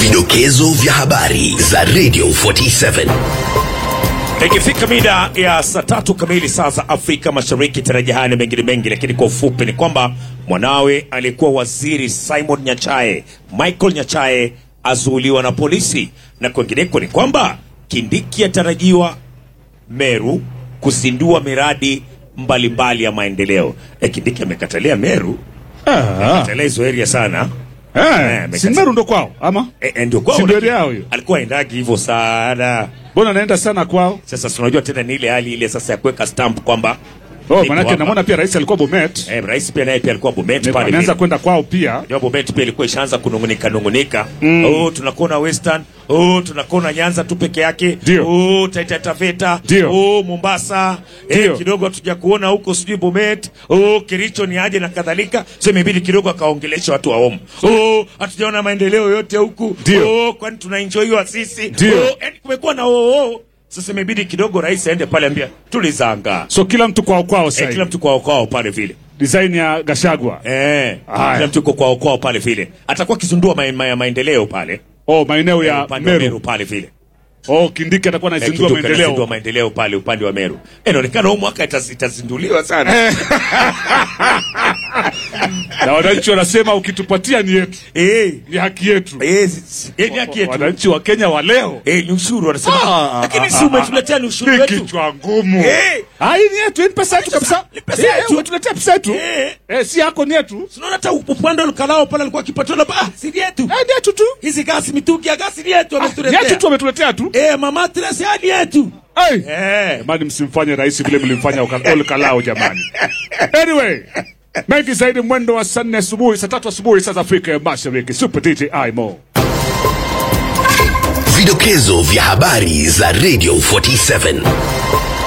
Vidokezo vya habari za Radio 47. Ikifika mida ya saa tatu kamili saa za Afrika Mashariki, tarajia haya na mengine mengi, lakini kwa ufupi ni kwamba mwanawe aliyekuwa waziri Simon Nyachae, Michael Nyachae, azuuliwa na polisi, na kwengineko ni kwamba Kindiki atarajiwa Meru kuzindua miradi mbalimbali ya maendeleo. E, Kindiki amekatalia Meru, katalia hizo area sana Eh, Eh, amekata- si Meru ndo kwao ama e, e, ndio kwao, Si ndio lakini yao hiyo? alikuwa aendagi hivyo sana mbona naenda sana kwao? sasa si unajua tena ni ile hali ile sasa ya kuweka stamp kwamba Oh, niko manake hapa. namwona pia rais alikuwa Bomet, eh, rais pia naye pia alikuwa Bomet pale ameanza vile. kwenda kwao pia. Unajua Bomet pia ilikuwa ishaanza kunungunika nungunika mm. oh tunakona Western oh tunakona Nyanza tu peke yake Ndio. oh Taita Taveta Ndio. oh Mombasa eh, Ndio. kidogo hatuja kuona huko sijui Bomet oh Kericho ni aje na kadhalika so imebidi kidogo akaongelesha watu wa Omo oh hatujaona maendeleo yote huku Ndio. oh kwani tunaenjoyiwa sisi Ndio. oh yani kumekuwa na oh, oh. Sasa imebidi kidogo rais aende pale ambia tulizanga So kila mtu kwao kwao sasa. Eh, kila mtu kwao kwao pale vile Design ya Gashagwa. eh, Haya. kila mtu yuko kwao kwao pale vile atakuwa akizundua ma, ma, maendeleo pale Oh, maeneo ya upande wa Meru Meru. pale vile Oh, Kindiki atakuwa Eh, anazindua Kiduka anazindua maendeleo. maendeleo pale upande wa Meru Eh, inaonekana huu mwaka itaz- itazinduliwa sana Na wananchi wanasema ukitupatia ni yetu. eh, Ni haki yetu. eh, si- si- eh, ni haki yetu Wananchi wa Kenya wa leo. eh, ni ushuru wanasema Ah, lakini ah, si umetuletea ni ushuru Ni wetu kichwa ngumu. Eh. Ah, hii ni yetu, hii ni pesa yetu kabisa. Ni pesa Eh, yetu. Tuletea pesa yetu. Eh. Eh, si yako ni yetu. tunaona hata upande wa Lukalao pale alikuwa akipatiwa ah si yetu Eh, ni yetu tu. hizi gasi mitungi ya gasi ni yetu Ni wametuletea yetu tu wametuletea tu. eh mama Teresa hadi yetu Hey. eh Jamani, msimfanye rais vile mlimfanya Oka- Ol Kalao jamani. Anyway, mengi zaidi mwendo wa saa nne asubuhi, saa tatu asubuhi saa za Afrika ya Mashariki. Super DJ Imo. Vidokezo vya habari za Radio 47.